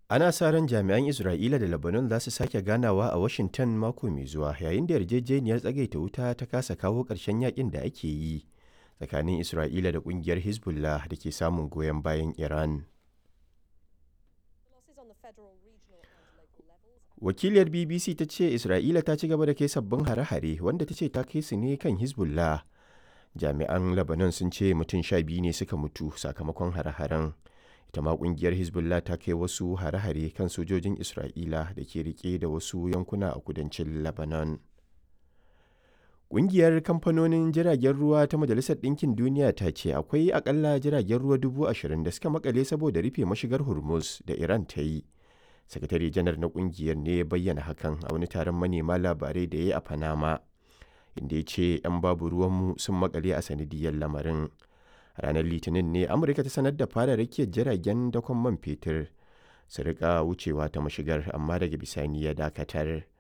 Ana sa ran jami'an Isra'ila da Lebanon za su sake ganawa a Washington mako mai zuwa yayin da yarjejeniyar tsagaita wuta ta kasa kawo ƙarshen yakin da ake yi tsakanin Isra'ila da ƙungiyar Hezbollah da ke samun goyon bayan Iran. Wakiliyar BBC ta ce Isra'ila ta ci gaba da kai sabbin hare-hare wanda ta ce ta kai su ne kan Hezbollah. Jami'an Lebanon sun ce mutum sha biyu ne suka mutu sakamakon hare-haren. ita ma kungiyar hezbollah ta kai wasu hare-hare kan sojojin isra'ila da ke rike da wasu yankuna a kudancin lebanon Ƙungiyar kamfanonin jiragen ruwa ta Majalisar Ɗinkin Duniya ta ce akwai akalla jiragen ruwa dubu ashirin da suka makale saboda rufe mashigar Hormuz da Iran ta yi. Sakatare janar na ƙungiyar ne ya bayyana hakan a wani taron manema labarai da ya yi a Panama, inda ya ce 'yan babu ruwanmu sun makale a sanadiyar lamarin. ranar litinin ne amurka ta sanar da fara rakiyar jiragen dakon man fetur su rika wucewa ta mashigar amma daga bisani ya dakatar